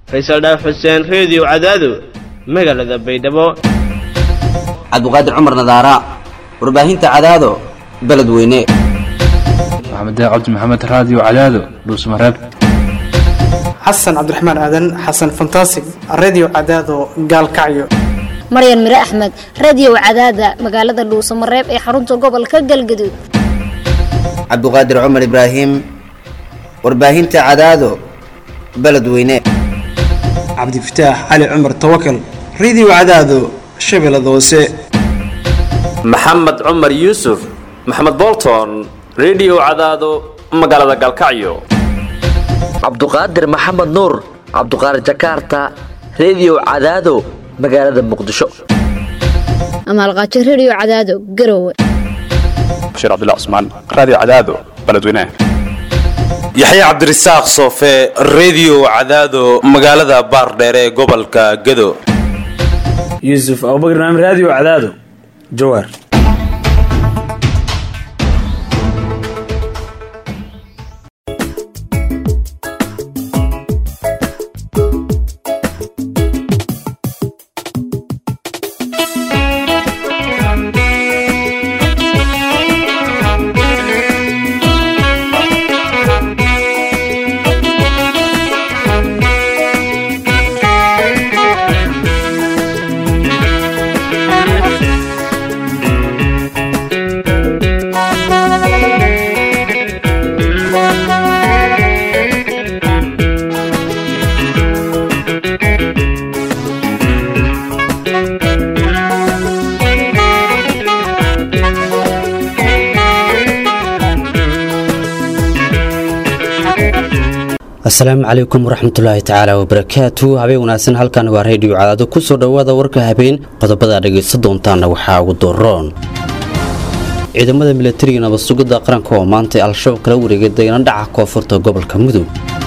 faysal dhaaf xuseen reediyo cadaado magaalada baydhabo cabduqaadir cumar nadaara warbaahinta cadaado beledweyne maxamed cabdi maxamed raadiyo cadaado dhuusmareeb xasan cabdiraxmaan aadan xasan fantasig redio cadaado gaalkacyo maryan mire axmed radio cadaada magaalada dhuusamareeb ee xarunta gobolka galgaduud cabduqaadir cumar ibraahim warbaahinta cadaado beledweyne cabdifataax cali cumar tawakal redio cadaado shabeellada hoose maxamed cumar yuusuf maxamed bolton redio cadaado magaalada gaalkacyo cabduqaadir maxamed nuur cabduqaadir jakarta redio cadaado magaalada muqdisho amaalqaajo radio cadaado garowe bashiir cabdilla cusmaan raadiyo cadaado beledweynaha yaxya cabdirasaaq soofe redio cadaado magaalada baardheere ee gobolka gado yuusuf abubakar naam raadiyo cadaado jawaar asalaamu calaykum waraxmatullaahi tacaala wabarakaatu habeen wanaagsan halkan waa reediyo cadaado ku soo dhowaada warka habeen qodobada dhegaysta doontaana waxaa ugu doroon ciidamada milatariga nabadsugidda qaranka oo maantay al-shabaab kala wareegay degana dhaca koonfurta gobolka mudug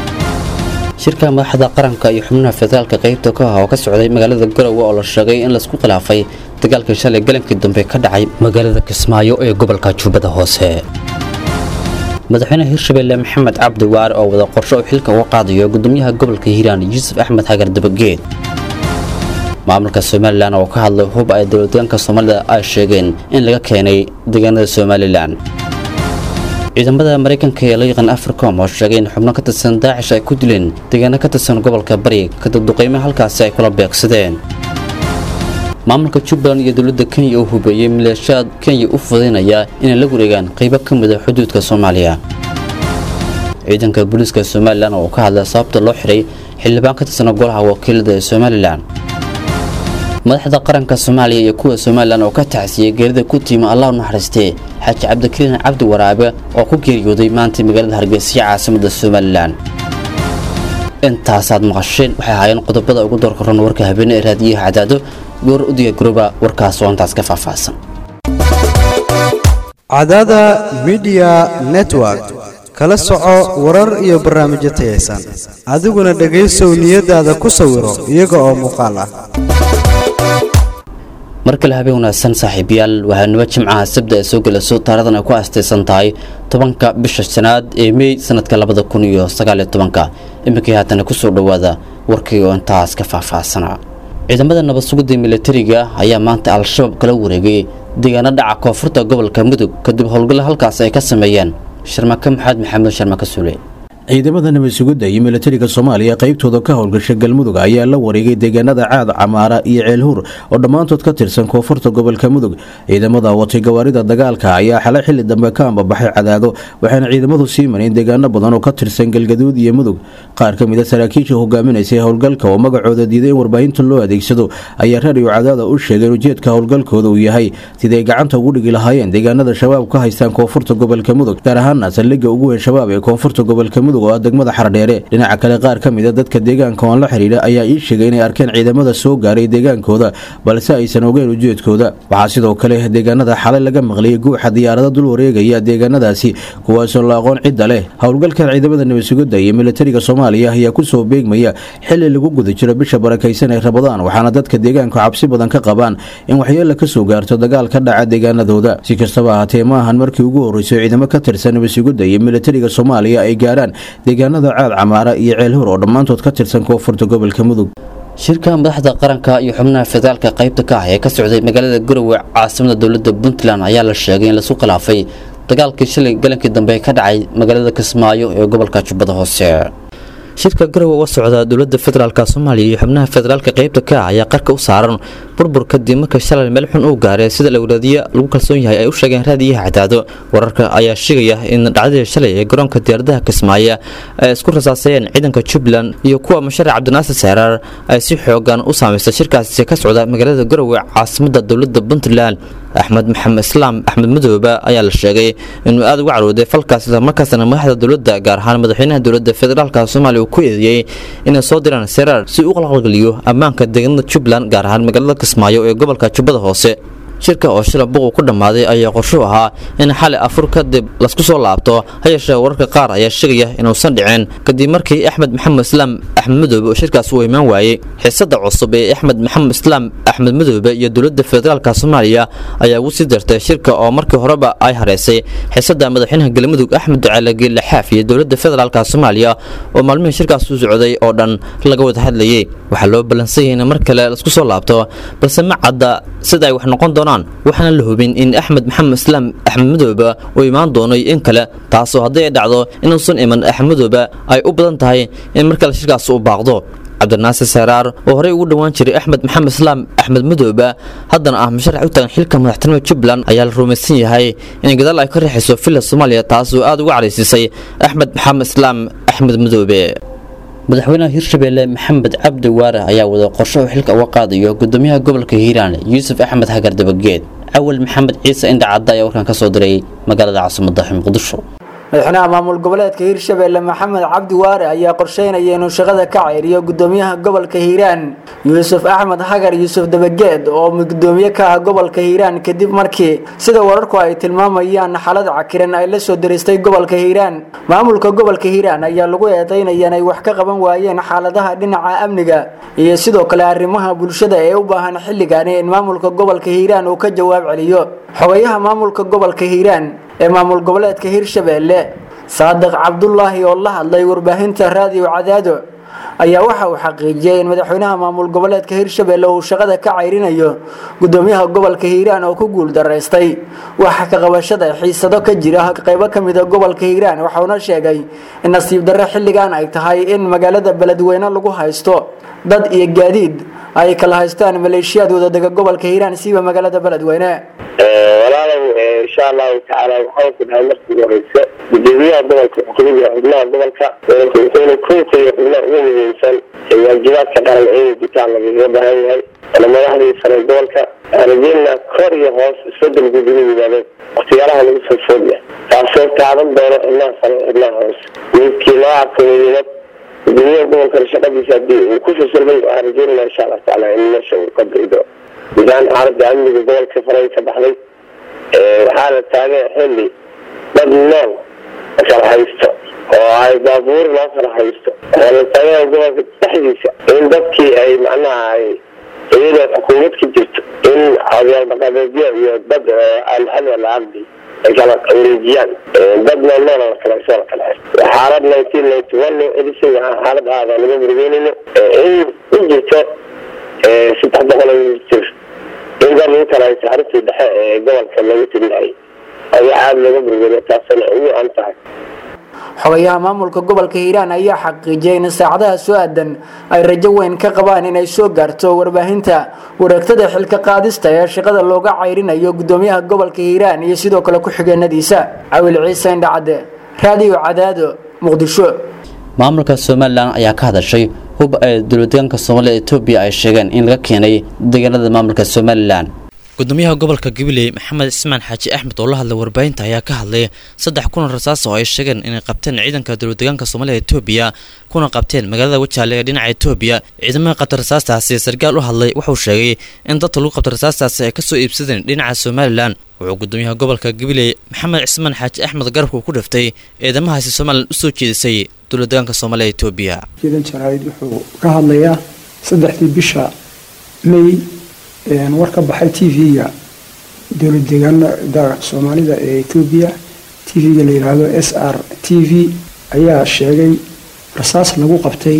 shirka madaxda qaranka iyo xubnaha federaalka qaybta ka ah oo ka socday magaalada garowe oo la sheegay in laisku khilaafay dagaalkii shalay galankii dambe ka dhacay magaalada kismaayo ee gobolka jubbada hoose madaxweyne hirshabelle maxamed cabdi waare oo wada qorsho uu xilka uga qaadayo gudoomiyaha gobolka hiiraan yuusuf axmed xagar dabageed maamulka somalilan oo ka hadlay hub ay dowladdeegaanka soomaalida ay sheegeen in laga keenay deegaanada somalilan ciidamada maraykanka ee la yaqaan africom oo sheegay in xubno ka tirsan daacish ay ku dileen deegaano ka tirsan gobolka bari kadib duqaymo halkaasi ay kula beegsadeen maamulka jubbaland iyo dowladda kenya oo hubeeyey maleeshiyaad kenya u fudaynaya inay la wareegaan qaybo ka mida xuduudka soomaaliya ciidanka booliiska somalilan oo ka hadlay sababta loo xiray xildhibaan ka tirsana golaha wakiilada ee somalilan madaxda qaranka soomaaliya iyo kuwa somalilan oo ka tacsiyey geerida ku tiima allah u naxariistee xaaji cabdikariin cabdi waraabe oo ku geeriyooday maanta magaalada hargeysa caasimada somalilan intaasaad maqasheen waxay ahaayeen qodobada ugu doorkaroon warka habeene ee raadiyaha cadaado goor u diyagarooba warkaas oo intaas ka faahfaahsan cadaada midiya network kala soco warar iyo barnaamijyo tayaysan adiguna dhegaysow niyadaada ku sawiro iyaga oo muuqaal ah mar kale habeen wanaagsan saaxiibayaal waxaa nimo jimcaha sabda ay soo gelayso taarikhdan ay ku aastaysan tahay tobanka bisha shanaad ee mey sanadka labada kun iyo sagaaliyo tobanka iminkii haatana kusoo dhowaada warkii oo intaas ka faahfaahsanaa ciidamada nabad sugidda milatariga ayaa maanta al-shabaab kala wareegay deegaano dhaca koonfurta gobolka mudug kadib howlgallo halkaas ay ka sameeyeen sharmake maxamed maxamed sharmake suule ciidamada nabad sugidda iyo milatariga soomaaliya qaybtooda ka howlgasha galmudug ayaa la wareegay deegaanada caad camaara iyo ceelhuur oo dhammaantood ka tirsan koonfurta gobolka mudug ciidamada watay gawaarida dagaalka ayaa xalay xili dambe ka ambabaxay cadaado waxaana ciidamadu sii mareen deegaano badan oo ka tirsan galgaduud iyo mudug qaar ka mida saraakiisha hogaaminaysay howlgalka oo magacooda diiday in warbaahinta loo adeegsado ayaa raadiyo cadaada u sheegay in ujeedka howlgalkooda uu yahay siday gacanta ugu dhigi lahaayeen deegaanada shabaab ka haystaan koonfurta gobolka mudug gaar ahaana saldhigga ugu weyn shabaab ee koonfurta gobolka mudug oo ah degmada xardheere dhinaca kale qaar ka mida dadka deegaanka oon la xidhiidha ayaa ii sheegay inay arkeen ciidamada soo gaaray deegaankooda balse aysan ogeyn ujeedkooda waxaa sidoo kale deegaanada xalay laga maqliyay guuxa diyaarado dul wareegaya deegaanadaasi kuwaasoo la aqoon cidda leh howlgalkan ciidamada nabadsugidda iyo militariga soomaaliya ayaa kusoo beegmaya xili lagu guda jiro bisha barakaysan ee rabadaan waxaana dadka deegaanku cabsi badan ka qabaan in waxyeella kasoo gaarto dagaal ka dhaca deegaanadooda si kastaba ahaatee ma ahan markii ugu horreysay ciidamo ka tirsan nabadsugidda iyo militariga soomaaliya ay gaaraan deegaanada caad camaara iyo ceelhur oo dhammaantood ka tirsan koonfurta gobolka mudug shirka madaxda qaranka iyo xubnaha federaalka qaybta ka ah ee ka socday magaalada garowe caasimada dowladda puntland ayaa la sheegay in laisku khilaafay dagaalkii shalay galankii dambe ka dhacay magaalada kismaayo ee gobolka jubbada hoose shirka garowe uga socda dowladda federaalk soomaaliya iyo xubnaha federaalka qaybta ka ah ayaa qarka u saaran burbur kadib marka shalay meel xun uu gaaray sida lawlaadiya lagu kalsoon yahay ay u sheegeen raadiyaha cadaado wararka ayaa sheegaya in dhacdadii shalay ee garoonka diyaaradaha kismaayo ay isku rasaasayeen ciidanka jubbaland iyo kuwa musharac cabdinaasir seeraar ay si xoogan u saameystay shirkaasi ka socda magaalada garowe caasimada dowladda puntland axmed maxamed islaam axmed madoobe ayaa la sheegay inuu aada uga carooday falkaas islamarkaasna madaxda dowladda gaar ahaan madaxweynaha dowladda federaalk soomaaliya uu ku eedeeyey inay soo diraan seeraar si uu qalqalgeliyo ammaanka deegaanada jubbaland gaar ahaan magaalada kismaayo ee gobolka jubbada hoose shirka oo shila buqu ku dhammaaday ayaa qorshuu ahaa in xali afur kadib lasku soo laabto ha yeeshee wararka qaar ayaa sheegaya inuusan dhicin kadib markii axmed maxamed islaam axmed madoobe oo shirkaas uu imaan waayey xiisada cusub ee axmed maxamed islaam axmed madoobe iyo dowladda federaalk soomaaliya ayaa ugu sii dartay shirka oo markii horeba ay hareysay xiisada madaxweynaha galmudug axmed ducaale geelle xaaf iyo dowladda federaalk soomaaliya oo maalmihii shirkaas u socday oo dhan laga wada hadlayay waxaa loo ballansan yahay in mar kale lasku soo laabto balse ma cadda sida ay wax noqon doonaan waxaana la hubin in axmed maxamed islaam axmed madoobe uu imaan doono in kale taasoo haddii ay dhacdo inuusan iman axmed madoobe ay u badan tahay in mar kale shirkaas uu baaqdo cabdinaasir seeraar oo horey ugu dhowaan jiray axmed maxamed islaam axmed madoobe haddana ah musharax u tagan xilka madaxtinimada jubbaland ayaa la rumaysan yahay in gadaal ay ka riixayso villa soomaaliya taasoo aada uga caraysiisay axmed maxamed islaam axmed madoobe madaxweynaha hirshabeelle maxamed cabdi waare ayaa wada qorsho uu xilka uga qaadayo gudoomiyaha gobolka hiiraan yuusuf axmed hagar dabageed cawal maxamed ciise indhacadda ayaa warkan ka soo diray magaalada caasimadda muqdisho madaxweynaha maamul goboleedka hiirshabeelle maxamed cabdi waare ayaa qorsheynaya inuu shaqada ka ceyriyo gudoomiyaha gobolka hiiraan yuusuf axmed hagar yuusuf dabageed oo gudoomiye ka ah gobolka hiiraan kadib markii sida wararku ay tilmaamayaan xaalad cakiran ay la soo diristay gobolka hiiraan maamulka gobolka hiiraan ayaa lagu eedeynaya inay wax ka qaban waayeen xaaladaha dhinaca amniga iyo sidoo kale arrimaha bulshada ee u baahan xilligaani in maamulka gobolka hiiraan uu ka jawaab celiyo xogayaha maamulka gobolka hiiraan ee maamul goboleedka hiirshabeelle saadiq cabdulaahi oo la hadlay warbaahinta raadiyo cadaado ayaa waxa uu xaqiijiyey in madaxweynaha maamul goboleedka hiirshabeelle uu shaqada ka cayrinayo gudoomiyaha gobolka hiiraan oo ku guul daraystay waxa ka qabashada xiisado ka jira qaybo ka mida gobolka hiiraan waxauna sheegay in nasiib darre xilligan ay tahay in magaalada beledweyne lagu haysto dad iyo gaadiid ay kala haystaan maleeshiyaad wadadega gobolka hiiraan siiba magaalada beledweyne walaalow insha allahu tacaala waxaan ku dhahay markii horeyse gudoomiyaha gobolka xukuumada xubnaha gobolka wuxuuna kunka iyo xubnaha ugu muhiimsan waajibaadka qaran inay gutaan lagaga baahan yahay ana madaxdii sare gobolka rajeynaa kor iyo hoos isbedel gudula yimaadeen waktiyaalaha lagu soo foodya taasoo taaban doono xubnaha sare xubnaha hoos midkii loo arko muhiimad gudoomiyaha gobolka shaqadiisa hadii uu ku fasilmay waxaan rajeynaa insha allah tacaala in meesha uu ka biido gudahaan xaalada amniga gobolka faray ka baxday waxaa la taagay xilli dad nool kala haysto oo ay baabuur loo kala haysto oo la taagay gobolka dhexdiisa in dadkii ay macnaha ay iyadoo xukuumad ka jirto in odayaal dhaqameedyo iyo dad alxada la ardi ay kala wareejiyaan dad nool nool la kala haysto la kala haysto xaalad nineteen ninety one loo celisay waxaa xaalad aada naga murgeynayno in u jirto saddex boqol oo jir in dad lagu kala haysto xaruntii dhexe ee gobolka lagu tirinayay ayaa aada looga burgeriya taasina ugu an tahay xogayaha maamulka gobolka hiiraan ayaa xaqiijiyay in saacadaha soo aadan ay rajo weyn ka qabaan inay soo gaarto warbaahinta wareegtada xilka qaadista ee shaqada looga cayrinayo gudoomiyaha gobolka hiiraan iyo sidoo kale ku-xigeenadiisa cawil ciise indhacadde raadiyo cadaado muqdisho maamulka somalilan ayaa ka hadashay hub ay dowladdeegaanka soomaalida etoobiya ay sheegeen in laga keenay deegaanada maamulka somalilan gudoomiyaha gobolka gabiley maxamed ismaan xaaji axmed oo la hadlay warbaahinta ayaa ka hadlay saddex kulan rasaas oo ay sheegeen inay qabteen ciidanka dowladdeegaanka soomaalida etoobiya kuna qabteen magaalada wajaale ee dhinaca etoobiya ciidamada qabta rasaastaasi sarkaal u hadlay wuxuu sheegay in dadka lagu qabta rasaastaasi ay kasoo iibsadeen dhinaca somalilan wuxuu gudoomiyaha gobolka gabiley maxamed cismaan xaaji axmed garabka uu ku dhiftay ciidamahaasi somalilan usoo jeedisay dowladdeegaanka soomaalida etoobiya jiidan jaraa'id wuxuu ka hadlayaa saddexdii bisha may war ka baxay t v-ga dowlad deegaanada soomaalida ee etoobiya t v-ga la yidhaahdo s r t v ayaa sheegay rasaas lagu qabtay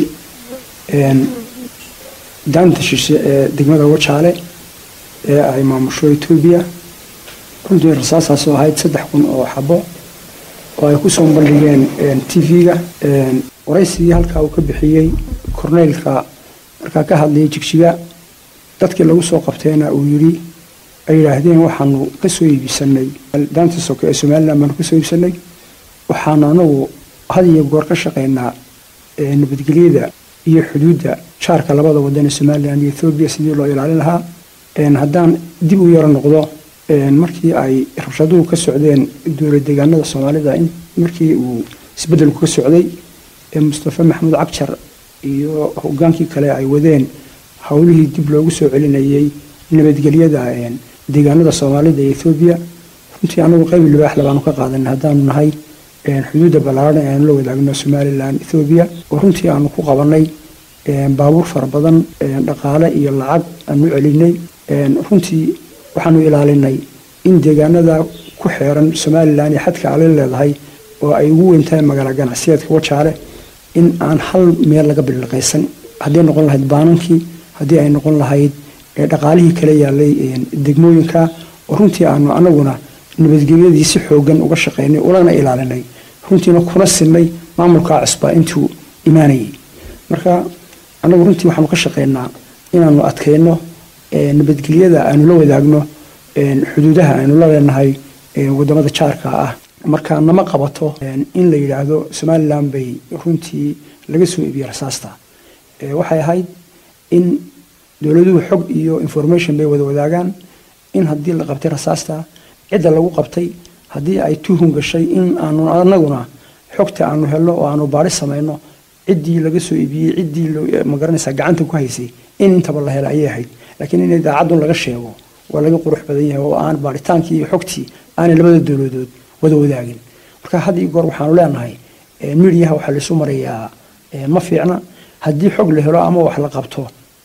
daanta shishe ee degmada wajaale ee ay maamusho etoobiya runtii rasaastaasoo ahayd saddex kun oo xabo oo ay kusoo bandhigeen t v-ga waraysigii halkaa uu ka bixiyey korneylka markaa ka hadlayay jigjiga dadkii lagu soo qabteena uu yidhi ay yidhaahdeen waxaanu kasoo iibsanay daanta soke ee somalilan baanu kasoo iibsanay waxaanu anagu had iyo goor ka shaqaynaa nabadgelyada iyo xuduudda jaarka labada wadan ee somalilan iyo ethoobiya sidii loo ilaalin lahaa haddaan dib u yaro noqdo markii ay rabshaduhu ka socdeen dowlad deegaanada soomaalida markii uu isbedelku ka socday mustafa maxamuud cagjar iyo hogaankii kale ay wadeen howlihii dib loogu soo celinayay nabadgelyada deegaanada soomaalida iyo ethoobiya runtii anagu qayb libaax labaanu ka qaadan haddaanu nahay xuduudda ballaaran ee aanu la wadaagno somalilan ethoobiya oo runtii aanu ku qabanay baabuur fara badan dhaqaale iyo lacag aanu celinay runtii waxaanu ilaalinay in deegaanada ku xeeran somalilan iyo xadka ale leedahay oo ay ugu weyntahay magaala ganacsiyeedka wajaale in aan hal meel laga billiqaysan hadday noqon lahayd baanankii haddii ay noqon lahayd dhaqaalihii kala yaalay degmooyinka oo runtii aanu anaguna nabadgelyadii si xoogan uga shaqaynay ulana ilaalinay runtiina kuna sinay maamulkaa cusbaa intuu imaanayay marka anagu runtii waxaanu ka shaqaynaa inaanu adkayno nabadgelyada aanu la wadaagno xuduudaha aynu la leenahay wadamada jaarka ah marka nama qabato in la yidhaahdo somalilan bay runtii laga soo iibiyey rasaasta waxay ahayd in dowladuhu xog iyo information bay wada wadaagaan in haddii la qabtay rasaasta cidda lagu qabtay haddii ay tuhun gashay in aanu anaguna xogta aanu helno oo aanu baari samayno ciddii laga soo iibiyey ciddii magaranaysa gacanta ku haysay in intaba la hela ayay ahayd laakiin in idaacadun laga sheego waa laga qurux badan yahay oo aan baaritaankii iyo xogtii aanay labada dowladood wada wadaagin marka had iyo goor waxaanu leenahay midiyaha waxaa laisu marayaa ma fiicna haddii xog la helo ama wax la qabto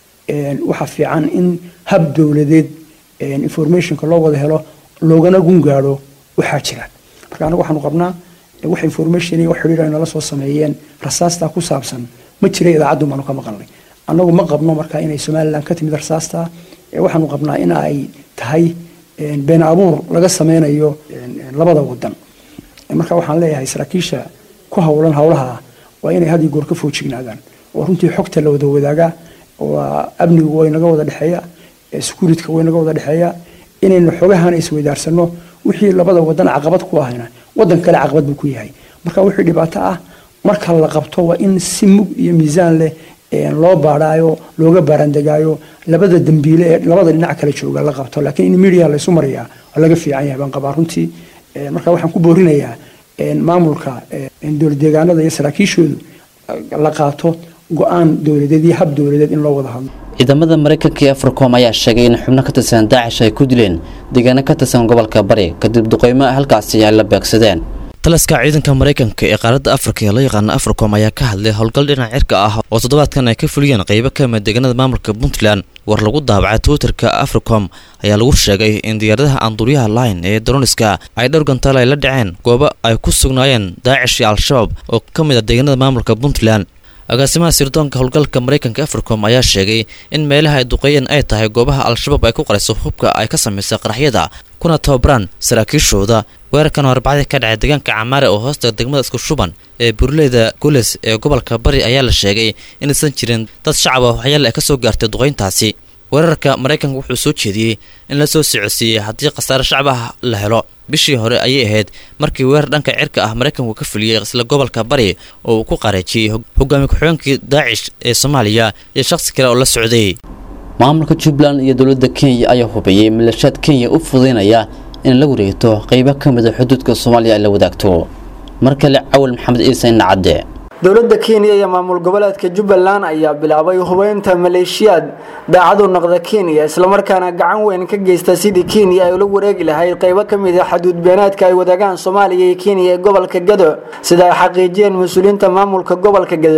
waxaa fiican in hab dowladeed informationka loo wada helo loogana gun gaadho waxaa jira marka anagu waxaanu qabnaa wax information iyo wax xidhiir ay nala soo sameeyeen rasaastaa ku saabsan ma jira idaacaddu baanu ka maqalnay annagu ma qabno marka inay somalilan ka timid rasaasta waxaanu qabnaa in ay tahay been abuur laga sameynayo labada wadan marka waxaan leeyahay saraakiisha ku howlan howlaha waa inay had iyo goor ka foojignaadaan oo runtii xogta la wada wadaagaa waa amnigu way naga wada dhexeeya securityka way naga wada dhexeeya inaynu xogahana isweydaarsano wixii labada wadan caqabad ku ahayna wadan kale caqabad buu ku yahay marka wixii dhibaato ah marka la qabto waa in si mug iyo miisaan leh loo baadhaayo looga baarandegaayo labada dambiile ee labada dhinac kale jooga la qabto laakiin in media laysu marayaa waa laga fiican yahay baan qabaa runtii marka waxaan ku boorinayaa maamulka dowlad deegaanada iyo saraakiishoodu la qaato go-aan dowladeed iyo hab dowladeed in loo wada hadlo ciidamada maraykanka iyo africom ayaa sheegay in xubno ka tirsan daacish ay ku dileen deegaano ka tirsan gobolka bari kadib duqeymo halkaasi ay la beegsadeen taliska ciidanka maraykanka ee qaaradda afrika ee loo yaqaana africom ayaa ka hadlay howlgal dhinac cirka ah oo toddobaadkan ay ka fuliyeen qeybo ka mid deegaanada maamulka puntland war lagu daabacay twitterka africom ayaa lagu sheegay in diyaaradaha aanduuryaha line ee daroniska ay dhowr gantaal ay la dhaceen goobo ay ku sugnaayeen daacish iyo al-shabaab oo ka mid ah deegaanada maamulka puntland agaasimaha sirdoonka howlgalka maraykanka africom ayaa sheegay in meelaha ay duqeeyeen ay tahay goobaha al-shabaab ay ku qarayso hubka ay ka samaysay qaraxyada kuna tababaraan saraakiishooda weerarkan oo arbacadii ka dhacay deegaanka camaare oo hoosta degmada isku shuban ee burleyda gules ee gobolka bari ayaa la sheegay inaysan jirin dad shacab ah waxyaale ay ka soo gaartay duqeyntaasi weerarka maraykanka wuxuu soo jeediyey in la soo socodsiiyey haddii khasaare shacab ah la helo bishii hore ayay ahayd markii weerar dhanka cirka ah maraykanku ka fuliyey isla gobolka bari oo uu ku qareejiyey hogaamiye ku-xigeenkii daacish ee soomaaliya iyo shakhsi kale oo la socday maamulka jubbaland iyo dowladda kenya ayaa hubiyey milashaad kenya u fududeynaya in la wareegto qeybo ka mid a xuduudka soomaaliya ay la wadaagto mar kale cawal maxamed ciise nacadde dowladda kenya iyo maamul goboleedka jubbaland ayaa bilaabay hubeynta maleeshiyaad daacadu noqda kenya islamarkaana gacan weyn ka geysta sidii kenya ay ula wareegi lahayd qaybo ka mid a xaduud beenaadka ay wadaagaan soomaaliya iyo kenya ee gobolka gado sida ay xaqiijiyeen mas-uuliyiinta maamulka gobolka gado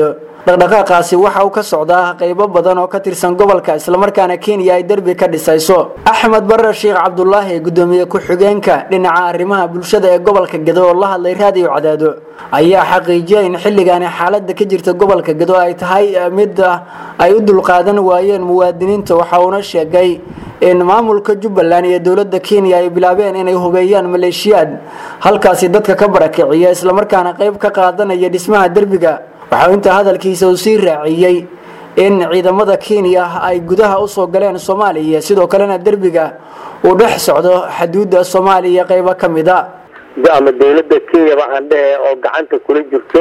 dhaqdhaqaaqaasi waxa uu ka socdaa qaybo badan oo ka tirsan gobolka islamarkaana kenya ay derbi ka dhisayso axmed barar sheekh cabdulaahi gudoomiye ku-xigeenka dhinaca arrimaha bulshada ee gobolka gedo oo la hadlay raadiyo cadaado ayaa xaqiijiyay in xilligaani xaalada ka jirta gobolka gedo ay tahay mid ay u dulqaadan waayeen muwaadiniinta waxa uuna sheegay in maamulka jubbaland iyo dowlada kenya ay bilaabeen inay hubeeyaan maleeshiyaad halkaasi dadka ka barakiciya islamarkaana qayb ka qaadanaya dhismaha derbiga waxau intaa hadalkiisa uu sii raaciyey in ciidamada kenya ay gudaha usoo galeen soomaaliya sidoo kalena derbiga uu dhex socdo xaduudda soomaaliya qaybo ka mid a ama dowladda kenyaba aan dhehe oo gacanta kula jirto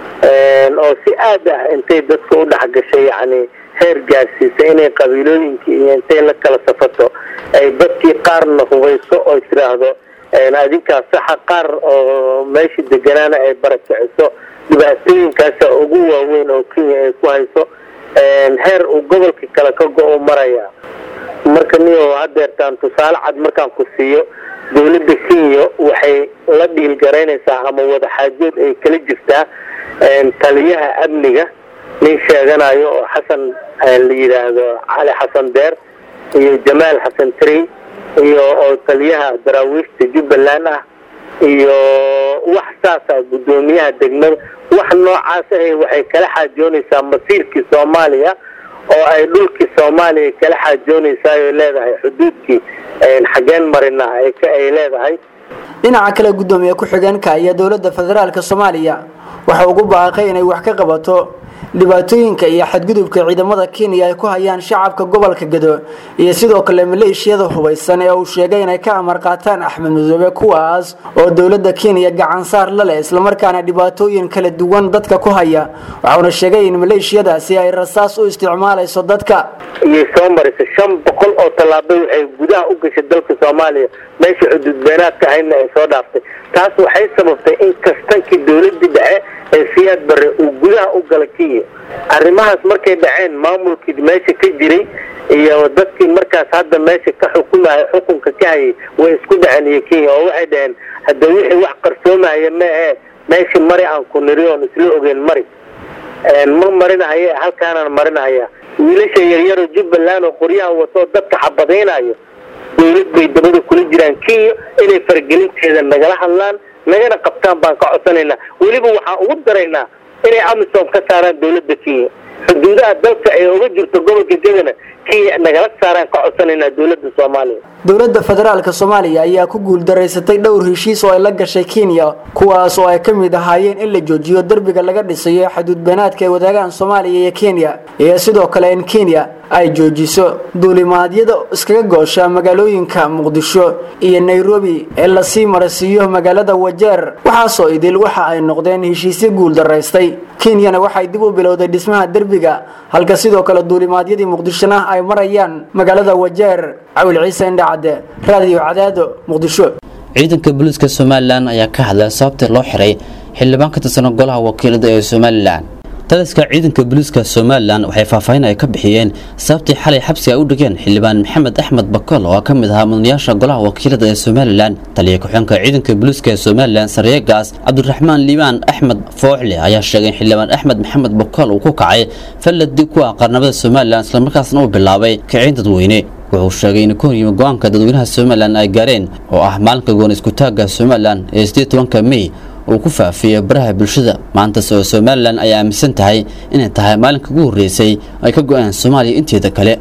oo si aad ah intay dadka u dhex gashay yacni heer gaarsiisa inay qabiilooyinkii iyo intay la kala safato ay dadkii qaarna hubayso oo tiraahdo adinkaa saxa qaar oo meesha deganaana ay barakiciso dhibaatooyinkaasa ugu waaweyn oo kenya ay ku hayso heer uu gobolka kale ka go-o maraya marka niyo hadeertaan tusaale cad markaan ku siiyo dowladda kenya waxay la dhiilgaraynaysaa ama wadaxaajood ay kala jirtaa taliyaha amniga nin sheeganayo oo xasan la yidhaahdo cali xasan deer iyo jamaal xasan trey iyo oo taliyaha daraawiishta jubbaland ah iyo wax saasa guddoomiyaha degmada wax noocaas ah waxay kala xaajoonaysaa masiirkii soomaaliya oo ay dhulkii soomaaliya kala xaajoonaysaa ay leedahay xuduudkii xageen marina ay leedahay dhinaca kale gudoomiye ku-xigeenka iyo dowladda federaalk soomaaliya waxa ugu baaqay inay wax ka qabato dhibaatooyinka iyo xadgudubka ciidamada kenya ay ku hayaan shacabka gobolka gedo iyo sidoo kale maleeshiyada hubaysan ee uu sheegay inay ka amar qaataan axmed madoobe kuwaas oo dowlada kenya gacansaar la leh islamarkaana dhibaatooyin kala duwan dadka ku haya waxauna sheegay in maleeshiyadaasi ay rasaas u isticmaalayso dadka iyay soo marisa shan boqol oo tallaabo waxay gudaha u gashay dalka soomaaliya meesha xuduudbeenaadka ahaydna ay soo dhaaftay taas waxay sababtay in kastankii dowladii dhexe ee siyaad bare uu gudaha u gala kenya arrimahaas markay dhaceen maamulkii meesha ka jiray iyo dadkii markaas hadda meesha ka xukumaya xukunka ka hayay way isku dhaceen iyo kenya oo waxay dhaheen hadda wixii wax qarsoomaya meehe meeshii mari aan ku niri oon isla ogeyn mari ma marinahaye halkaanaan marinahaya wiilasha yaryaroo jubbaland oo qoryaha watoo dadka xabadaynayo dowlad bay dabada kula jiraan kenya inay faragelinteeda nagala hadlaan nagana qabtaan baan ka codsanaynaa weliba waxaan ugu daraynaa inay amisom ka saaraan dowladda kenya xuduudaha dalka ay uga jirto gobolka jegana kenya nagala saaraan ka codsanaynaa dowladda soomaaliya dowladda federaalk soomaaliya ayaa ku guuldaraysatay dhowr heshiis oo ay la gashay kenya kuwaas oo ay ka mid ahaayeen in la joojiyo derbiga laga dhisayo xuduudbeenaadka ay wadaagaan soomaaliya iyo kenya iyo sidoo kale in kenya ay joojiso duulimaadyada iskaga goosha magaalooyinka muqdisho iyo nairobi ee lasii marasiiyo magaalada wajeer waxaasoo idil waxa ay noqdeen heshiisyo guuldaraystay kenyana waxay dib u bilowday dhismaha derbiga halka sidoo kale duulimaadyadii muqdishona ay marayaan magaalada wajeer cawil ciise indhacade raadiyo cadaado muqdisho ciidanka booliiska somalilan ayaa ka hadlay sababtii loo xiray xildhibaan ka tirsan golaha wakiilada ee somalilan taliska ciidanka booliiska somalilan waxay faahfaahin ay ka bixiyeen sababtii xalay xabsi ay u dhigeen xildhibaan maxamed axmed bakol oo ka mid ahaa mudanayaasha golaha wakiilada ee somalilan taliya ku-xigeenka ciidanka booliiska ee somalilan saryeegaas cabdiraxmaan liibaan axmed fooxle ayaa sheegay in xildhibaan axmed maxamed bakol uu ku kacay falladii ku ah qarnamada somalilan islamarkaasna uu bilaabay kiciin dadweyne wuxuu sheegay in ku horyimi go-aanka dadweynaha somalilan ay gaareen oo ah maalinka goon iskutaagga somalilan ee sideed tobanka mey uu ku faafiyey baraha bulshada maantas oo somalilan ay aaminsan tahay inay tahay maalinka ugu horreysay ay ka go-een soomaaliya inteeda kale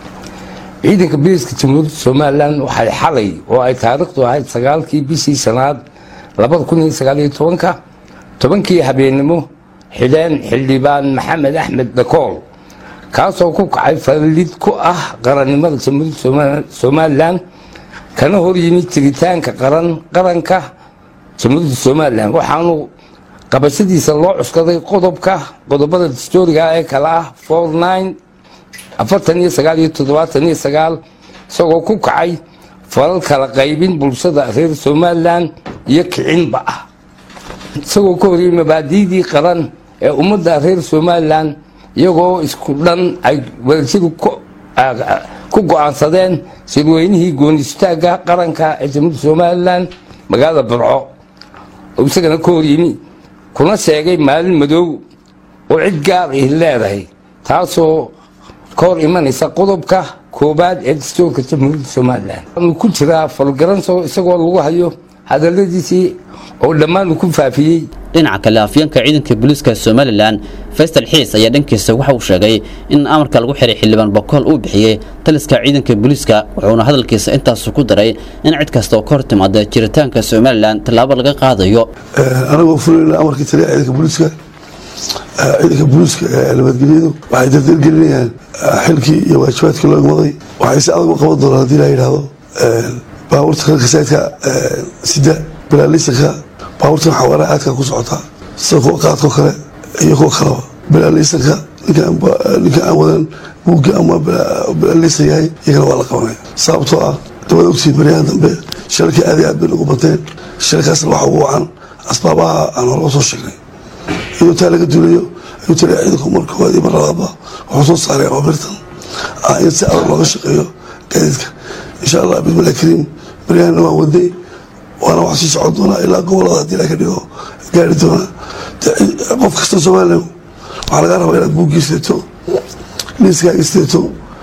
ciidanka booliiska jamhuuriyadda somalilan waxay xalay oo ay taariikhdu ahayd sagaalkii bishii sanaad labada kun iyo sagaaliyo tobanka tobankii habeennimo xidheen xildhibaan maxamed axmed dakool kaasoo ku kacay fallid ku ah qarannimada jamhuuriyadda somalilan kana hor yimid jiritaanka qaran qaranka jamhuuriyadda somalilan waxaanu qabashadiisa loo cuskaday qodobka qodobada dastooriga ee kale ah for nine afartan iyo sagaal iyo toddobaatan iyo sagaal isagoo ku kacay falal kala qaybin bulshada reer somalilan iyo kicinba ah isagoo ka horiyey mabaadiidii qaran ee ummadda reer somalilan iyagoo isku dhan ay wadajadu ku go-aansadeen shirweynihii goonistaagga qaranka ee jamhuuriyadda somalilan magaalada burco isagana ka hor yimi kuna sheegay maalin madow oo cid gaar ay leedahay taasoo ka hor imanaysa qodobka koobaad ee dastuurka jamhuuriyadda somalilan uu ku jiraa falgaranso isagoo lagu hayo hadaladiisii oo dhammaan uu ku faafiyey dhinaca kale afyeenka ciidanka booliiska somalilan faysal xiis ayaa dhankiisa waxa uu sheegay in amarka lagu xiray xildhibaan bokool uu bixiyey taliska ciidanka booliiska wuxuuna hadalkiisa intaasu ku daray in cid kasta oo ka hor timaada jiritaanka somalilan tallaabo laga qaadayo anagoo fulayna amarkii taliya ciidanka booliiska ciidanka booliiska ee nabadgelyadu waxay dardargelinayaan xilkii iyo waajibaadkii loo igmaday waxay si adag u qaban doonaan haddii la yidhaahdo baabuurta kalka saydka sida bilaalisanka baabuurtan xawaaraha aadka ku socota sida kuwa qaadko kale iyo kuwa kaleba bilaalisanka ninka aan wadan buugga ama bilaalisan yahay iyagana waa la qabanaya sababtoo ah dabada ogtiin baryahan dambe shirarkii aad iyo aad bay nagu bateen shirarkaasna waxa ugu wacan asbaabaha aan horaba soo sheegnay iyadoo taa laga duulayo ayuu taliya ciidanku mar koowaad iyo mar labaadba wuxuu soo saaray abaabirtan ah in si adag looga shaqeeyo gaadiidka insha allah bismillahi kariim baryahanna waan wadnay waana wax sii socon doonaa ilaa gobolada haddii la ka dhigo gaari doonaa qof kasta somalilan waxaa laga rabaa inaad buuggii sidato liiskaaga sidato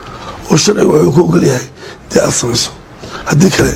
oo sharciga wuxuu ku ogol yahay dee aad samayso haddii kale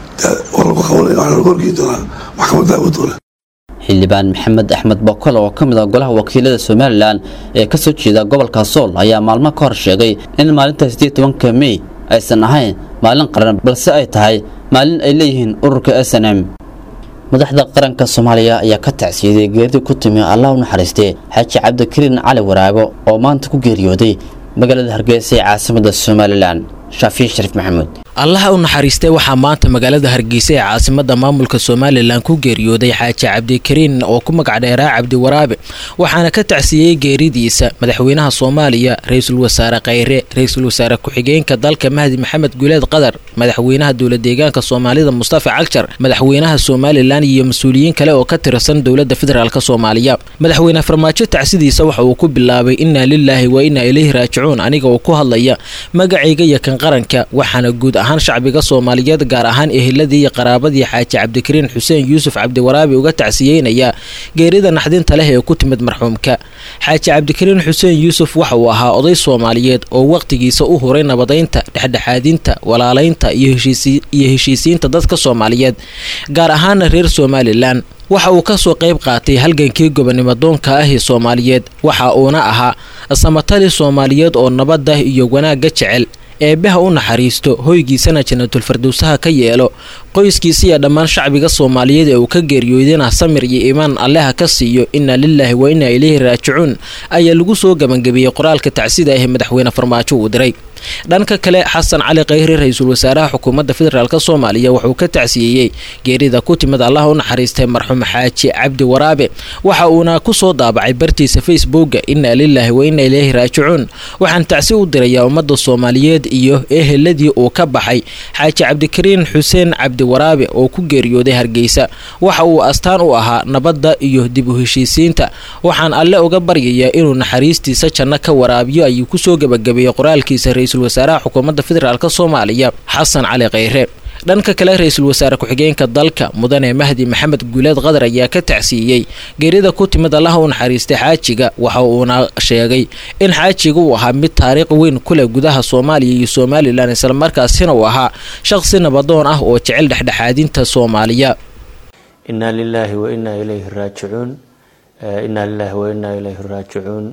war lagu qabanaya waxaa lagu horgeyn doonaa maxkamadda awoodoola xildhibaan maxamed axmed bokol oo ka mid ah golaha wakiilada somalilan ee ka soo jeeda gobolka sool ayaa maalmo ka hor sheegay in maalinta sideed tobanka mey aysan ahayn maalin qaran balse ay tahay maalin ay leeyihiin ururka s n m madaxda qaranka soomaaliya ayaa ka tacsiyaday geeridii ku timi allah u naxariistay xaaji cabdikariin cali waraago oo maanta ku geeriyooday magaalada hargeysa ee caasimada somalilan shaafiin shariif maxamuud allaha u naxariistay waxaa maanta magaalada hargeysa ee caasimada maamulka somalilan ku geeriyooday xaaji cabdikariin oo ku magac dheeraa cabdi waraabe waxaana ka tacsiyeyey geeridiisa madaxweynaha soomaaliya ra-iisul wasaare khayre ra-iisul wasaare ku-xigeenka dalka mahdi maxamed guleed qadar madaxweynaha dowla deegaanka soomaalida mustafa cagjar madaxweynaha somalilan iyo mas-uuliyiin kale oo ka tirsan dowlada federaalk soomaaliya madaxweyne farmaajo tacsidiisa waxa uu ku bilaabay inaa lilaahi wa inaa ilayhi raajicuun aniga oo ku hadlaya magacayga iyo kan qaranka waxaana guud ahaan shacbiga soomaaliyeed gaar ahaan eheladii iyo qaraabadii xaaji cabdikariin xuseen yuusuf cabdiwaraabi uga tacsiyeynaya geerida naxdinta leh ee ku timid marxuumka xaaji cabdikariin xuseen yuusuf waxa uu ahaa oday soomaaliyeed oo wakhtigiisa u huray nabadaynta dhexdhexaadinta walaalaynta iyo heshiisiinta dadka soomaaliyeed gaar ahaana reer somalilan waxa uu ka soo qayb qaatay halgankii gobonimo doonka ah ee soomaaliyeed waxa uuna ahaa samatali soomaaliyeed oo nabadda iyo wanaagga jecel eebbaha u naxariisto hoygiisana janatulfardowsaha ka yeelo qoyskiisa iyo dhammaan shacbiga soomaaliyeed ee uu ka geeriyoodina samir iyo iimaan alleha ka siiyo inaa lilaahi wa inaa ilayhi raajicuun ayaa lagu soo gabangabeeyey qoraalka tacsida ah ee madaxweyne farmaajo uu diray dhanka kale xasan cali khayre ra-iisul wasaaraha xukuumadda federaalk soomaaliya wuxuu ka tacsiyeeyey geerida ku timid allaha u naxariistay marxuum xaaji cabdi waraabe waxa uuna ku soo daabacay bartiisa facebooka inaa lilaahi wa inaa ilayhi raajicuun waxaan tacsi u dirayaa ummadda soomaaliyeed iyo eheladii uu ka baxay xaaji cabdikariin xuseen cabdi waraabe oo ku geeriyooday hargeysa waxa uu astaan u ahaa nabadda iyo dib u heshiisiinta waxaan alle uga baryayaa inuu naxariistiisa janno ka waraabiyo ayuu kusoo gebagabeeyey qoraalkiisa ra-iisul wasaaraha xukuumadda federaalk soomaaliya xasan cali khayre dhanka kale ra-iisul wasaare ku-xigeenka dalka mudane mahdi maxamed guuleed qadar ayaa ka tacsiiyey geerida ku timid allaha u naxariistay xaajiga waxa uuna sheegay in xaajiga uu ahaa mid taariikh weyn ku leh gudaha soomaaliya iyo somalilan islamarkaasina uu ahaa shaqsi nabadoon ah oo jecel dhexdhexaadinta soomaaliya inaa lilaahi wa inaa ilayhi raajicuun inaa lilaahi wa inaa ilayhi raajicuun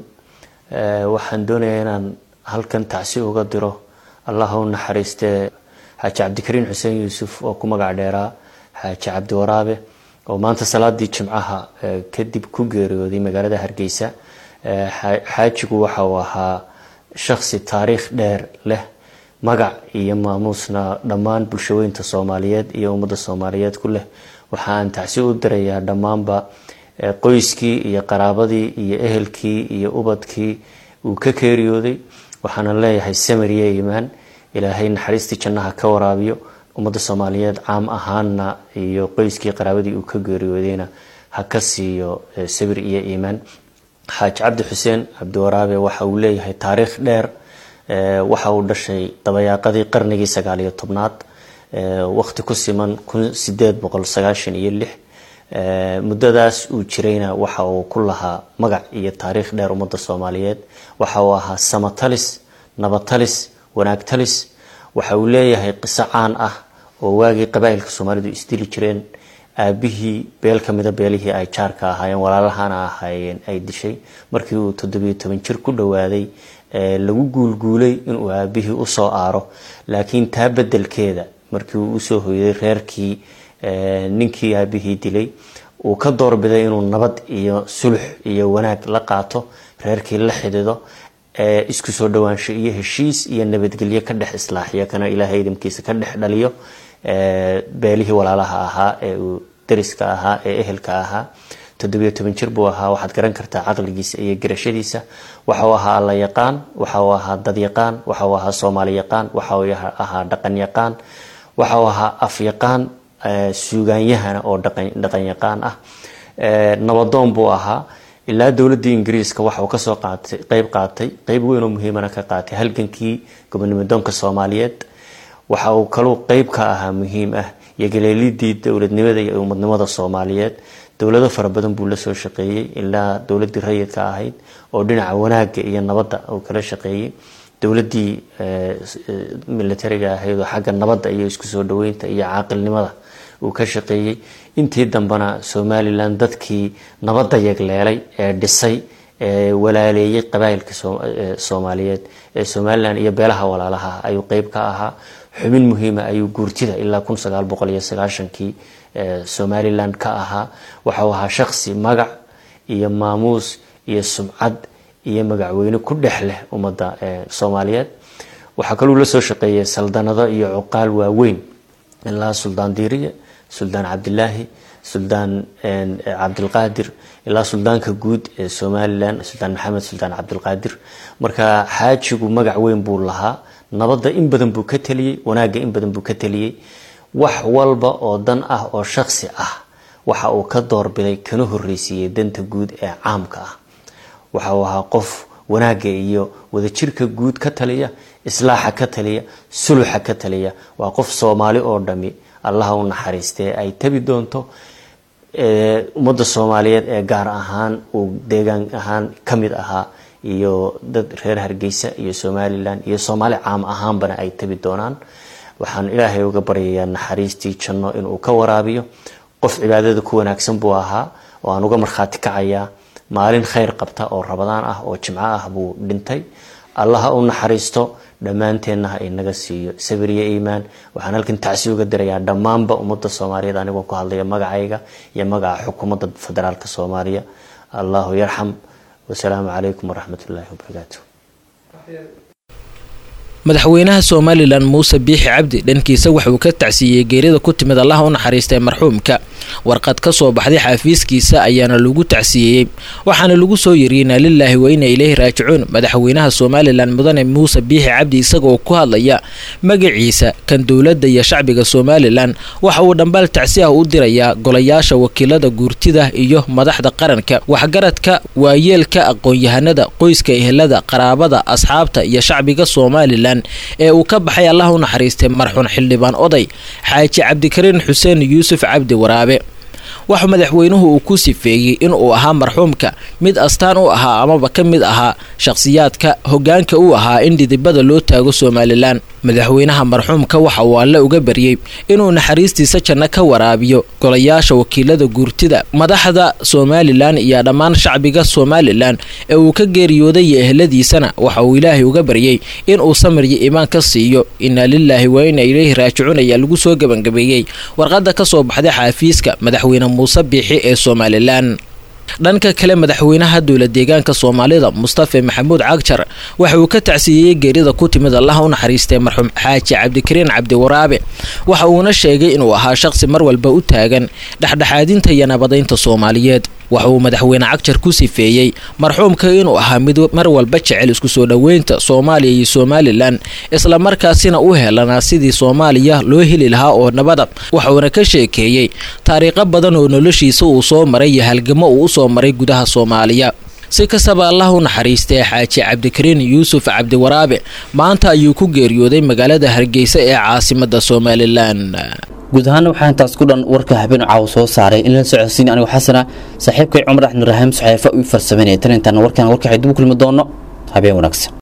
waxaan doonayaa inaan halkan tacsi uga diro allaha u naxariistee xaaji cabdikariin xuseen yuusuf oo ku magac dheeraa xaaji cabdi waraabe oo maanta salaadii jimcaha kadib ku geeriyooday magaalada hargeysa xaajigu waxa uu ahaa shaksi taariikh dheer leh magac iyo maamuusna dhammaan bulshaweynta soomaaliyeed iyo ummadda soomaaliyeed ku leh waxa aan tacsi u dirayaa dhammaanba qoyskii iyo qaraabadii iyo ehelkii iyo ubadkii uu ka geeriyooday waxaana leeyahay samariye iimaan ilaahay naxariistii jannaha ka waraabiyo ummadda soomaaliyeed caam ahaanna iyo qoyskii qaraabadii uu ka geeriyoodayna ha ka siiyo sabir iyo iimaan xaaji cabdi xuseen cabdiwaraabe waxa uu leeyahay taariikh dheer waxa uu dhashay dabayaaqadii qarnigii sagaaliyo tobnaad waqti ku siman kun sideed boqol sagaashan iyo lix muddadaas uu jirayna waxa uu ku lahaa magac iyo taariikh dheer ummadda soomaaliyeed waxa uu ahaa samatalis nabatalis wanaagtalis waxa uu leeyahay qiso caan ah oo waagii qabaa'ilka soomaalidu isdili jireen aabihii beel ka mida beelihii ay jaarka ahaayeen walaalahana ahaayeen ay dishay markii uu toddobiyo toban jir ku dhowaaday lagu guulguulay inuu aabihii usoo aaro laakiin taa bedelkeeda markii uu usoo hoyday reerkii ninkii aabihii dilay uu ka doorbiday inuu nabad iyo sulux iyo wanaag la qaato reerkii la xidido isku soo dhawaansho iyo heshiis iyo nabadgelyo ka dhex islaaxiyo kana ilaahay idamkiisa ka dhex dhaliyo beelihii walaalaha ahaa ee uu dariska ahaa ee ehelka ahaa toddobiyo toban jir buu ahaa waxaad garan kartaa caqligiisa iyo garashadiisa waxa uu ahaa alla yaqaan waxa uu ahaa dad yaqaan waxa uu ahaa soomaali yaqaan waxa uu ahaa dhaqan yaqaan waxa uu ahaa af yaqaan suugaanyahana oo dhaqan yaqaan ah nabadoon buu ahaa ilaa dowladii ingiriiska waxa uu kasoo qaatay qeyb qaatay qeyb weyn oo muhiimana ka qaatay halgankii gobonimodoonka soomaaliyeed waxa uu kaluu qeyb ka ahaa muhiim ah iyo galeelidii dowladnimada iyo umadnimada soomaaliyeed dowlado fara badan buu lasoo shaqeeyey ilaa dowladii rayidka ahayd oo dhinaca wanaaga iyo nabadda uu kala shaqeeyey dowladii militariga ahayd oo xagga nabadda iyo isku soo dhaweynta iyo caaqilnimada uu ka shaqeeyey intii dambena somalilan dadkii nabadda yegleelay ee dhisay ee walaaleeyey qabaa'ilka soomaaliyeed ee somalilan iyo beelaha walaalaha ayuu qeyb ka ahaa xubin muhiima ayuu guurtida ilaa kun sagaal boqol iyo sagaashankii somalilan ka ahaa waxau ahaa shaqsi magac iyo maamuus iyo sumcad iyo magacweyne ku dhex leh ummadda soomaaliyeed waxaa kaluu lasoo shaqeeyay saldanado iyo cuqaal waaweyn ilaa suldaan diiriye suldaan cabdilaahi suldaan cabdilqaadir ilaa suldaanka guud ee somalilan suldaan maxamed suldaan cabdilqaadir marka xaajigu magac weyn buu lahaa nabadda in badan buu ka teliyey wanaagga in badan buu ka teliyey wax walba oo dan ah oo shaksi ah waxa uu ka doorbiday kana horreysiiyey danta guud ee caamka ah waxa uu ahaa qof wanaagga iyo wadajirka guud ka taliya islaaxa ka taliya suluxa ka taliya waa qof soomaali oo dhami allaha u naxariistee ay tabi doonto ummadda soomaaliyeed ee gaar ahaan uu deegaan ahaan ka mid ahaa iyo dad reer hargeysa iyo somalilan iyo soomaali caam ahaanbana ay tabi doonaan waxaan ilaahay uga baryayaa naxariistii janno inuu ka waraabiyo qof cibaadada ku wanaagsan buu ahaa oo aan uga markhaati kacayaa maalin khayr qabta oo rabadaan ah oo jimco ah buu dhintay allaha u naxariisto dhammaanteenna ha inaga siiyo sabir iyo iimaan waxaan halkan tacsi uga dirayaa dhammaanba ummadda soomaaliyeed anigoo ku hadlaya magacayga iyo magaca xukuumadda federaalka soomaaliya allahu yarxam wasalaamu calaykum waraxmat ullaahi wabarakaatu madaxweynaha somalilan muuse biixi cabdi dhankiisa waxauu ka tacsiiyey geerida ku timid allaha u naxariistay marxuumka warqad ka soo baxday xaafiiskiisa ayaana lagu tacsiyeeyey waxaana lagu soo yiriyey inaa lilaahi wa ina ileyhi raajicuun madaxweynaha somalilan mudane muuse biixi cabdi isagaoo ku hadlaya magaciisa kan dowladda iyo shacbiga somalilan waxa uu dhambaal tacsi ah u dirayaa golayaasha wakiilada guurtida iyo madaxda qaranka waxgaradka waayeelka aqoon-yahanada qoyska ehelada qaraabada asxaabta iyo shacbiga somalilan ee uu ka baxay allah u naxariistay marxuun xildhibaan oday xaaji cabdikariin xuseen yuusuf cabdi waraabe waxa madaxweynuhu uu ku sifeeyey inuu ahaa marxuumka mid astaan u ahaa amaba ka mid ahaa shakhsiyaadka hoggaanka u ahaa in dhidibada loo taago somalilan madaxweynaha marxuumka waxa uu alle uga baryey inuu naxariistiisa janno ka waraabiyo golayaasha wakiilada guurtida madaxda somalilan iyo dhammaan shacbiga somalilan ee uu ka geeriyooday iyo ehladiisana waxa uu ilaahay uga baryey inuu samiryo iimaan ka siiyo inaa lilaahi wa ina ileyhi raajicuun ayaa lagu soo gebangabeeyey warqadda ka soo baxday xaafiiska madaxweyne muuse biixi ee somalilan dhanka kale madaxweynaha dowla deegaanka soomaalida mustafe maxamuud cagjar waxa uu ka tacsiiyey geerida ku timid allaha u naxariistay marxuum xaaji cabdikariin cabdiwaraabe waxa uuna sheegay inuu ahaa shaqsi mar walba u taagan dhexdhexaadinta iyo nabadaynta soomaaliyeed waxa uu madaxweyne cagjar ku sifeeyey marxuumka inuu ahaa mid mar walba jecel isku soo dhoweynta soomaaliya iyo somalilan islamarkaasina u helanaa sidii soomaaliya loo heli lahaa oo nabada waxuuna ka sheekeeyey taariikho badan oo noloshiisa uu soo maray iyo halgamo uu usoo maray gudaha soomaaliya si kastaba allah u naxariistay xaaji cabdikariin yuusuf cabdiwaraabe maanta ayuu ku geeriyooday magaalada hargeysa ee caasimada somalilan guud ahaana waxaa intaas ku dhan warka habeen caawa soo saaray in la socodsiin anigu xasana saaxiibkay cumar axmed rahiim saxeefa uu farsameynaya tan intaan warkan warka xidib u kulmi doono habeen wanaagsan